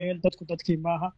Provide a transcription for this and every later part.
ahaayeen dadku dadkii maaha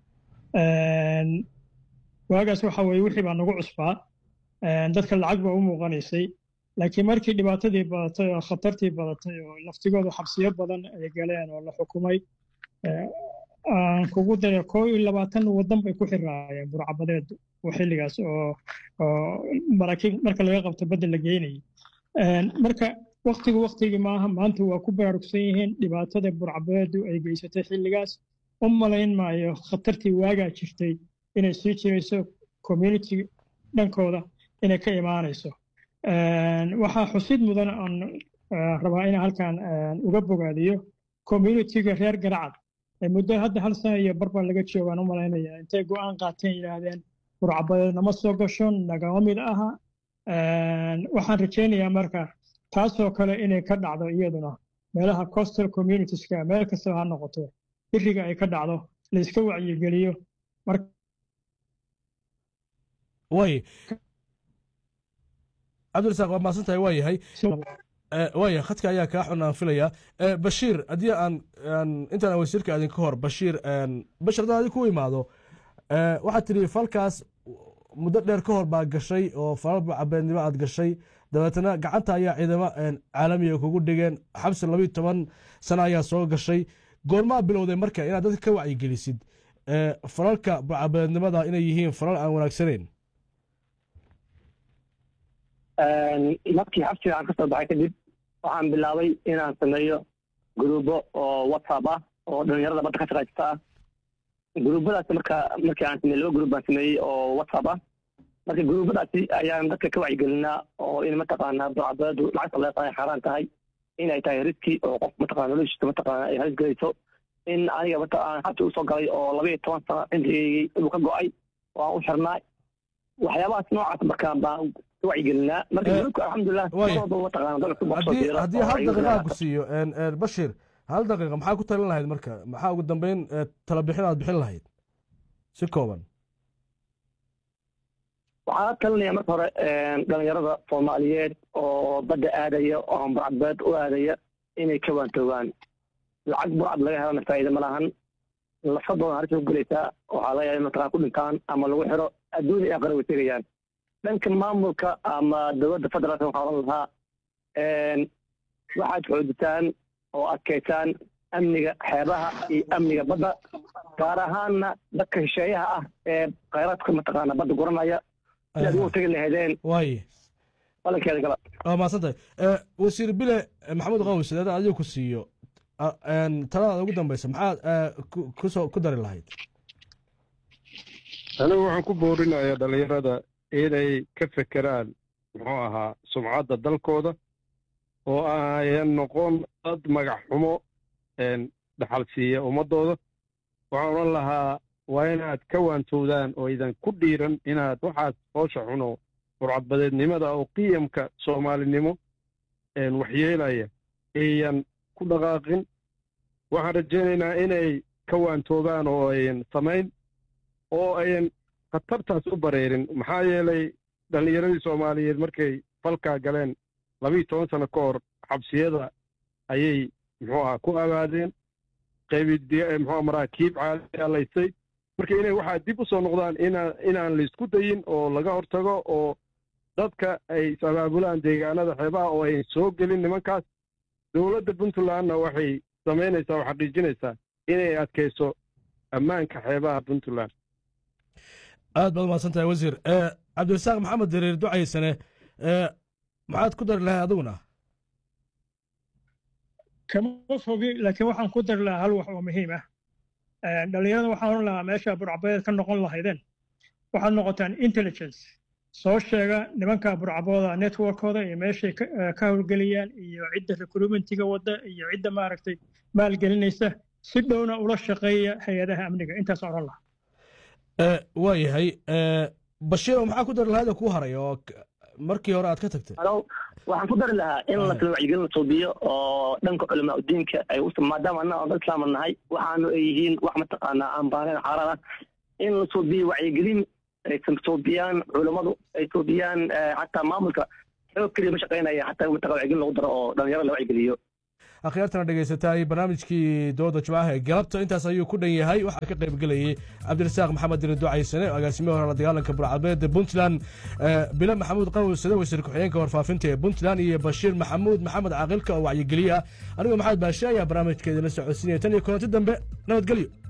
waagaas waxa weye wixii baa nagu cusbaa dadka lacag baa u muuqanaysay laakiin markii dhibaatadii badatay oo khatartii badatay oo laftigooda xabsiyo badan ay galeen oo la xukumay aan kugu daray koo iyo labaatan waddan bay ku xiraayeen burcabadeed xilligaas oo maraakiib marka laga qabto badda la geynayay marka waktigu waktigii maaha maanta waa ku baraarugsan yihiin dhibaatada burcabadeedu ay geysatay xilligaas u malayn maayo khatartii waagaa jirtay inay sii jirayso community dhankooda inay ka imaanayso waxaa xusid mudan aan rabaa in halkan uga bogaadiyo communitiga reer garacad muddo hadda hal sana iyo barbaa laga joogaan u malaynaya intay go'aan qaateen yidhaahdeen burcabadeed nama soo gasho nagama mid aha waxaan rajaynayaa marka taasoo kale inay ka dhacdo iyaduna meelaha coastal communitieska meel kastaba ha noqoto biriga ay ka dhacdo layska wacyigeliyo way cabdirasaaq waa maasan tahay waa yahay waaya khadka ayaa kaa xun aan filayaa bashiir haddii aan intaan wasiirka aadin ka hor bashiir bashir haddaan adig ku imaado waxaad tidhi falkaas muddo dheer ka hor baa gashay oo falal cabeednimo aad gashay dabeetana gacanta ayaa ciidamo caalamiga kugu dhigeen xabsi labiyo toban sano ayaa soo gashay goormaa bilowday marka inaad dadka ka wacyigelisid falalka cabeednimada inay yihiin falal aan wanaagsanayn markii xabsiga aan ka soo baxay kadib waxaan bilaabay inaan sameeyo gruubo oo whatsapp ah oo dhalinyarada badda ka shaqaysta ah gruubadaas marka markii aan sameeyey laba gruub baan sameeyey oo whatsapp ah marka gruubadaasi ayaan dadka ka wacyigelinaa oo in mataqaanaa burcabeedu lacagta leeqa ay xaaraan tahay inay tahay riski oo qof mataqana noloshiisa mataqaana ay halis gelayso in aniga mata aan xabsi usoo galay oo laba iyo toban sano cimrigeygii inuu ka go-ay oo aan u xirnaa waxyaabahaas noocaas marka baan wacyigelinaa marka gruubka alxamdulilah haddii hal daqiiqa ku siiyo bashir hal daqiiqa maxaa ku talin lahayd marka maxaa ugu dambeyn tala bixin aad bixin lahayd si kooban waxaa talinaya marka hore dhalinyarada soomaaliyeed oo badda aadaya oo burcadbeed u aadaya inay ka waantoogaan lacag burcad laga helana faa'iida ma lahan lafadooda halis u gelaysaa waxaa laga yaaba mataqaan ku dhintaan ama lagu xiro adduun iyo aqara way tegayaan dhanka maamulka ama dowladda federaalka waxaa odhan lahaa waxaad xoojitaan oo adkaysaan amniga xeebaha iyo amniga badda gaar ahaanna dadka shisheeyaha ah ee khayraadka mataqaana badda guranaya sidaad ugu tegi lahaydeen waaye balankeeda gala waa mahadsan tahay wasiir bile maxamuud qaws haddaan adiga ku siiyo taladaada ugu dambeysa maxaad kusoo ku dari lahayd anigu waxaan ku boorinayaa dhallinyarada inay ka fekeraan muxuu ahaa sumcadda dalkooda oo ayan noqon dad magac xumo dhaxal siiya ummaddooda waxaan odhan lahaa waa inaad ka waantowdaan oo idan ku dhiiran inaad waxaas hoosha xuno burcadbadeednimada oo qiyamka soomaalinimo waxyeelaya ayan ku dhaqaaqin waxaan rajaynaynaa inay ka waantoobaan oo ayan samayn oo ayan khatartaas u bareerin maxaa yeelay dhallinyaradii soomaaliyeed markay falkaa galeen labiiyo toban sano ka hor xabsiyada ayay muxuu aha ku abaadeen qaybid muxuu maraakiib caalaysay marka inay waxaa dib u soo noqdaan inaan inaan laysku dayin oo laga hortago oo dadka ay is-abaabulaan deegaanada xeebaha oo ayn soo gelin nimankaas dowladda puntlandna waxay samaynaysaa oo xaqiijinaysaa inay adkayso ammaanka xeebaha puntland aad baad umahadsan tahay wasiir cabdirasaaq maxamed dariir ducaysane maxaad ku dari lahay adiguna kama fogi laakiin waxaan ku dari lahaa hal wax oo muhiim ah dhallinyarada waxaan oran lahaa meesha burcabadeed ka noqon lahaydeen waxaad noqotaan intelligence soo sheega nimanka burcabooda networkooda iyo meeshay ka howlgeliyaan iyo cidda recruitmentiga wadda iyo cidda maaragtay maalgelinaysa si dhowna ula shaqeeya hay-adaha amniga intaas oran lahaa waa yahay bashiiro maxaa ku dari lahayd oo kuu haray oo markii hore aad ka tagtay waxaan ku dari lahaa in la kala wacyigelin la suubiyo oo dhanka culamaa udiinka ay maadaama annaga dad islaama nahay waxaanu ay yihiin wax mataqaanaa aan baanayn xaaraan ah in la suubiyo wacyigelin ay suubiyaan culammadu ay suubiyaan xataa maamulka xoog keliya ma shaqaynaya xataa mataqa wacyigelin lagu daro oo dhalinyaro la wacyigeliyo akhyaartana dhegaysatay barnaamijkii dooda jimcaha ee galabta intaas ayuu ku dhan yahay waxaa ka qayb gelayay cabdirasaaq maxamed diri ducaysane agaasimihi hore la dagaalanka burcabeed puntland bile maxamuud qawsade wasiir ku-xigeenka warfaafinta ee puntland iyo bashiir maxamuud maxamed caaqilka oo wacyigeliya anigoo maxamed baashe ayaa barnaamijkeeda la socodsiinaya tan iyo kulanti dambe nabadgelyo